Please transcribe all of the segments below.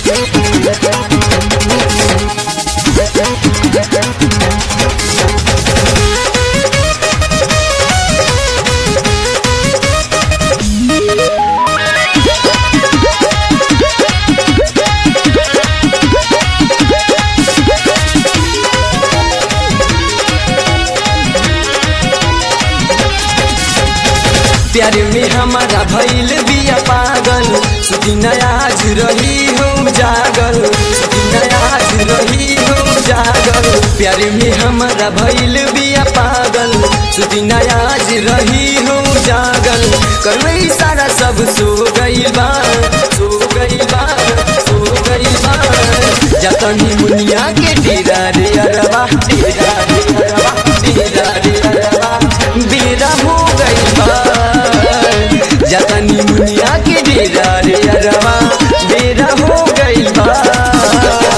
प्यार में हमारा भइल बिया पागल सुदिन आज रही हो जागल सुदिन आज रही हो जागल प्यार में हमारा भइल बिया पागल सुदिन आज रही हो जागल करवई सारा सब सो गइल बा सो गइल बा सो गइल बा जतनी मुनिया के डेरा रे अरवा डेरा रे अरवा डेरा रे अरवा बेरा हो गइल बा जतनी मुनिया के डेरा रे अरवा बेरा हो गइल बा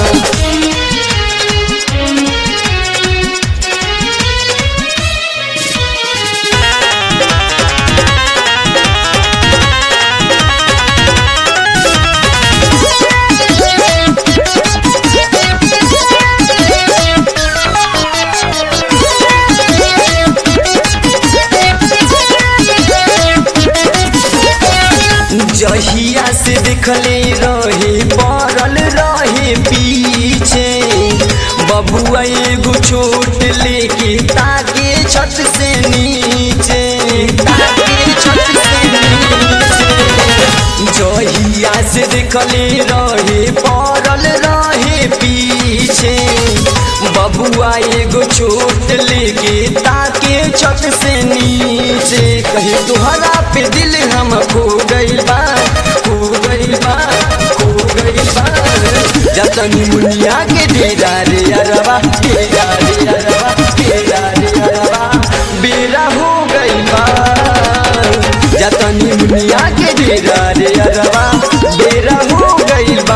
जहिया से देखले रहे पड़ल रहे पीछे बबुआ एगो छोट लेके ताके छत से नीचे ताके छत से नीचे जहिया से देखले रहे पड़ल रहे पीछे बबुआ एगो छोट लेके ताके छत से नीचे कहे तुहरा पे दिल हम खो गइल बा खो गइल बा खो गइल बा जतनी मुनिया के डेरा रे अरवा डेरा रे अरवा डेरा रे अरवा बेरा हो गइल बा जतनी मुनिया के डेरा रे अरवा बेरा हो गइल बा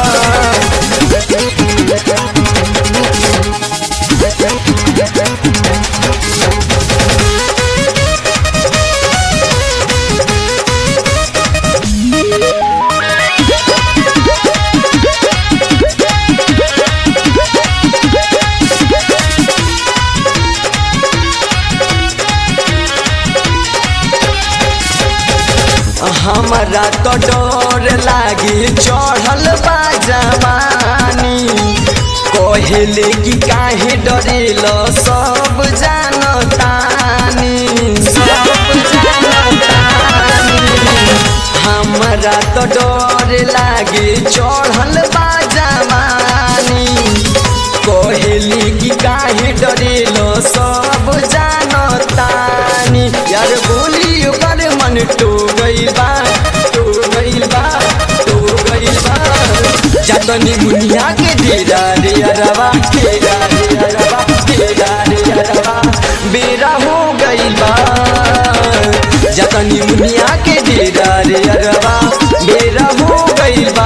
हमारा तो डर लागे चढ़ल बा जवानी कहेले कि काहे डरेल सब जानतानी सब जानतानी हमारा तो डर लागे चढ़ल बा जवानी कहेली कि काहे डरेल सब जानतानी यार बोली ओकर मन टो गइल बा टो गइल बा टो गइल बा जतनी मुनिया के डेरा रे अरवा डेरा रे अरवा डेरा रे अरवा बेरा हो गइल बा जतनी मुनिया के डेरा रे अरवा बेरा हो गइल बा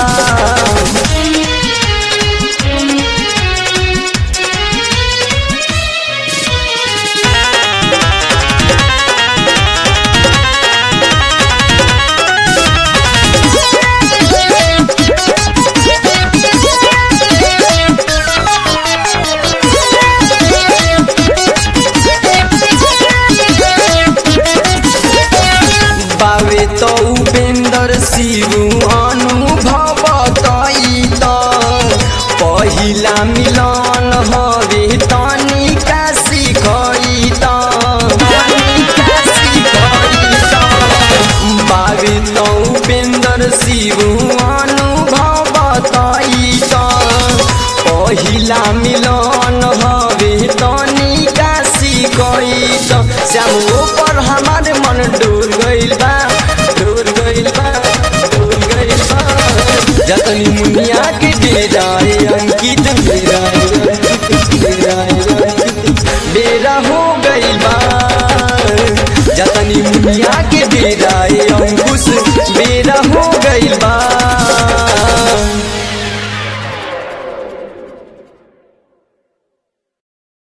बावे तो उपेंद्र शिव अनुभव तई त पहिला मिलन हवे तनिका सिखई त तनिका सिखई त बावे तो उपेंद्र शिव अनुभव तई त पहिला मिलन हवे तनिका सिखई त श्याम पर हमारे मन डोल गइल बा डोल गइल बा डोल गइल बा जतनी मुनिया के डेराए अंकित डेराए अंकित डेराए अंकित बेरा हो गइल बा जतनी मुनिया के डेराए अंकित